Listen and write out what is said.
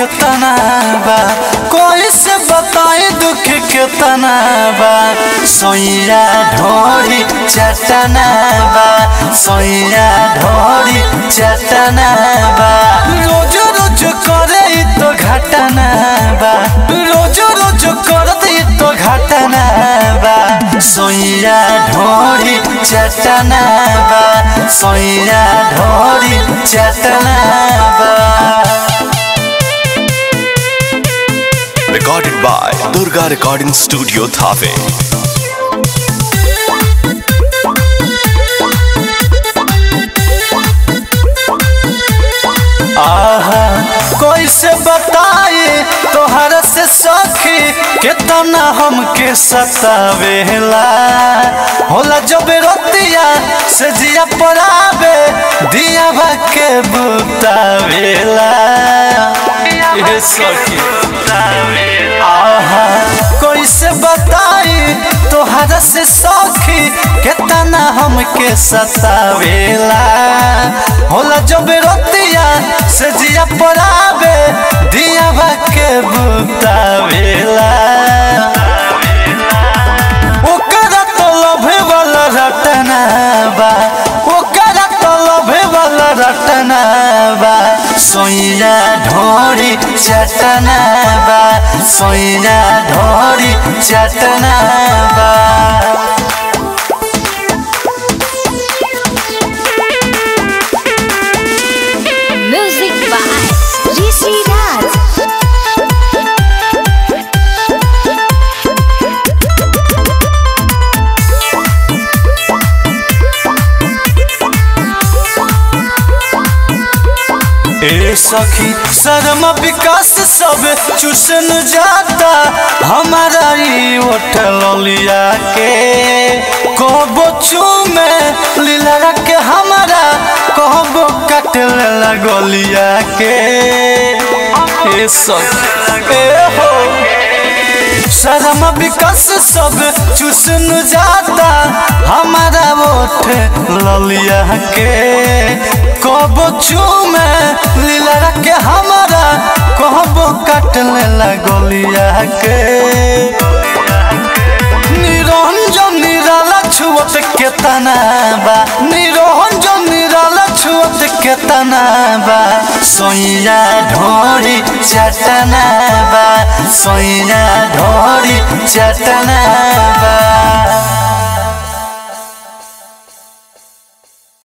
कितना बा कोई से बताई दुख कितना बा सोइया ढोरी चटना बा सोइया ढोरी चटना बा रोज रोज करे इ तो घटना बा रोज रोज करते इ तो घटना बा सोइया ढोरी चटना बा सोइया ढोरी चटना बा Recorded by Durga Recording Studio Thave. आहा कोई से बताए तोहर से सखी कितना हमके सतावेला होला जब रतिया से जिया परावे दिया के बुतावेला ये सखी आहा कोई से बताई तोहरा से सखी कितना हमके सतावेला होला जब रतिया से जिया परावे दिया के बुतावेला ओकरा तो लभे वाला रटना बा ओकरा तो लभे वाला रटना बा सोइया ढोरी चटना बा सोइया ढोरी चटना बा Music by Rishi Raj. ए सखी शर्म विकास सब चूसन जाता हमारा ई होटल लिया के कहबो चूमे लीला के हमारा कहबो कट लगलिया के ए सखी ए हो शर्म विकास सब चूसन जाता हमारा ओठ ललिया के कहबो चूमे लीला के हमारा कहबो कटले लगलिया के निरंजन निराला छुअत केतना बा निरंजन निराला छुअत केतना बा सोइया ढोरी चटना बा सोइया ढोरी चटना बा